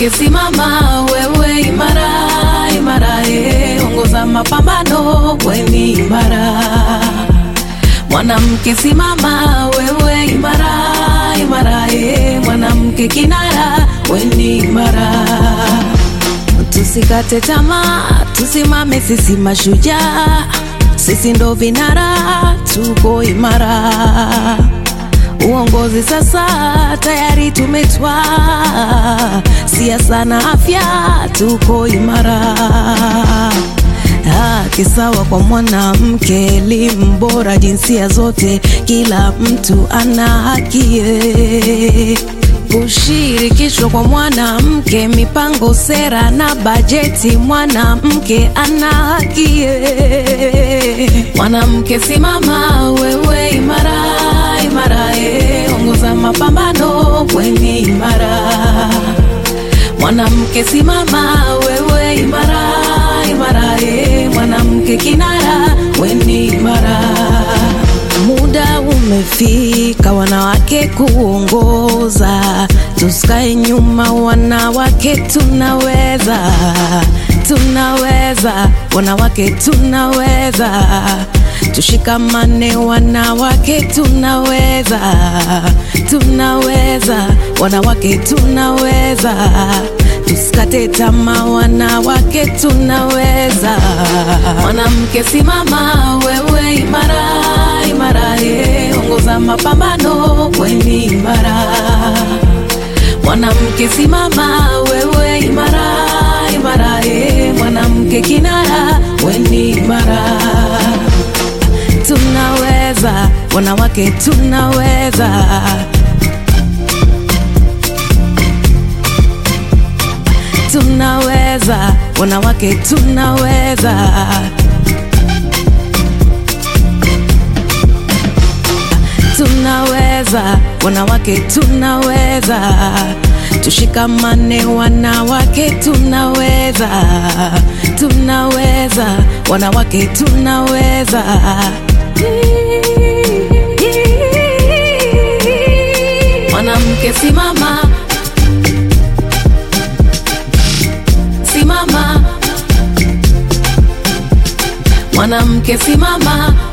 Mwanamke simama, wewe imara imara, eh, ongoza mapambano, weni imara. Mwanamke simama, wewe imara imara, eh, mwanamke kinara, weni imara. Tusikate tamaa, tusimame sisi mashujaa, sisi ndo vinara, tuko imara. Uongozi sasa tayari tumetwaa, siasa na afya tuko imara. Haki sawa kwa mwanamke, elimu bora jinsia zote, kila mtu ana haki eh. Kushirikishwa kwa mwanamke, mipango, sera na bajeti, mwanamke ana haki eh. Mwanamke simama, wewe imara imara, eh, ongoza mapambano, kweni imara. Mwanamke simama, wewe imara imara, eh, mwanamke kinara, weni imara. Muda umefika wanawake kuongoza, tusikae nyuma, wanawake tunaweza, tunaweza, wanawake tunaweza, tushikamane, wanawake tunaweza, tunaweza, wanawake tunaweza, tusikate tamaa, wanawake tunaweza. Mwanamke simama, wewe imara imara, eh, ongoza mapambano, weni imara. Mwanamke simama, wewe imara imara, eh, mwanamke kinara, weni imara. Tunaweza, wanawake tunaweza. Tunaweza, wanawake tunaweza. Tunaweza, wanawake tunaweza, tushikamane, wanawake tunaweza, tunaweza, wanawake tunaweza. Mwanamke simama, simama, mwanamke simama